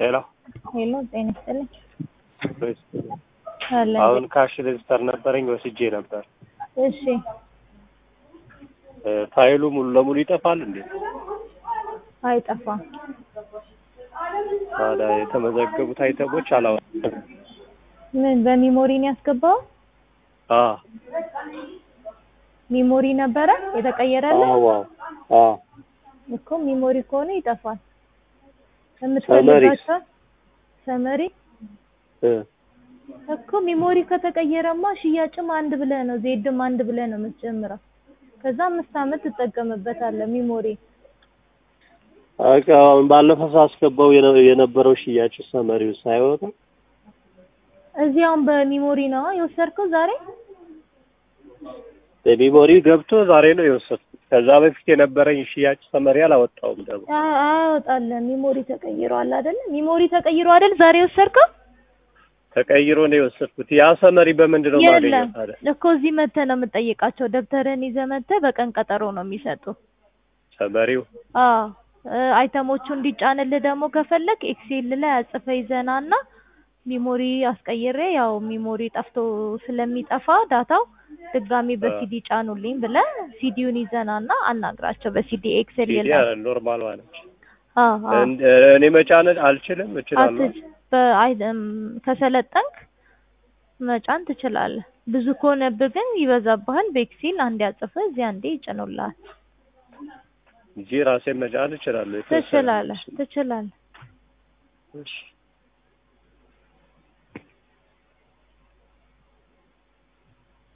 ሄሎ ሄሎ ጤና ይስጥልኝ። ወይስ አለ አሁን ካሽ ሬጅስተር ነበረኝ ወስጄ ነበር። እሺ እ ፋይሉ ሙሉ ለሙሉ ይጠፋል እንዴ? አይጠፋም። ታዲያ የተመዘገቡት አይተሞች አላወጣም። ምን በሚሞሪ ነው ያስገባው? አ ሚሞሪ ነበረ የተቀየረልህ አዎ አ እኮ ሚሞሪ ከሆነ ይጠፋል። የምትፈልጋቸው ሰመሪ እ እኮ ሚሞሪ ከተቀየረማ ሽያጭም አንድ ብለህ ነው ዜድም አንድ ብለህ ነው የምትጀምረው። ከዛ አምስት ዓመት ትጠቀምበታለህ ሚሞሪ አቃ አሁን ባለፈው ሳስገባው የነ- የነበረው ሽያጭ ሰመሪው ሳይወጣ እዚህ አሁን በሚሞሪ ነው የወሰድከው ዛሬ? በሚሞሪ ገብቶ ዛሬ ነው የወሰድኩት። ከዛ በፊት የነበረኝ ሽያጭ ሰመሪ አላወጣውም ደግሞ አ- አያወጣልህም። ሚሞሪ ተቀይሯል አይደለ? ሚሞሪ ተቀይሮ አይደል ዛሬ የወሰድከው? ተቀይሮ ነው የወሰድኩት። ያ ሰመሪ በምንድን ነው የለም የማገኘው ታዲያ? እኮ እዚህ መተህ ነው የምጠይቃቸው። ደብተርህን ይዘህ መተህ በቀን ቀጠሮ ነው የሚሰጡ። ሰመሪው አዎ እ አይተሞቹ እንዲጫንልህ ደግሞ ከፈለክ ኤክሴል ላይ አጽፈህ ይዘና እና ሚሞሪ አስቀይሬ ያው ሚሞሪ ጠፍቶ ስለሚጠፋ ዳታው ድጋሚ በሲዲ ጫኑልኝ ብለህ ሲዲውን ይዘና እና አናግራቸው በሲዲ ኤክሴል ሲዲ የለም። ኖርማል ማለት አዎ አዎ እንደ- እኔ መጫን አልችልም እችላለሁ። አትች በአይ እም፣ ከሰለጠንክ መጫን ትችላለህ። ብዙ ከሆነብህ ግን ይበዛብሃል። በኤክሴል አንዴ አጽፈህ እዚህ አንዴ ይጭኑልሃል። እንጂ ራሴን መጫን እችላለሁ። የተወሰነ ትችላለህ ትችላለህ። እሺ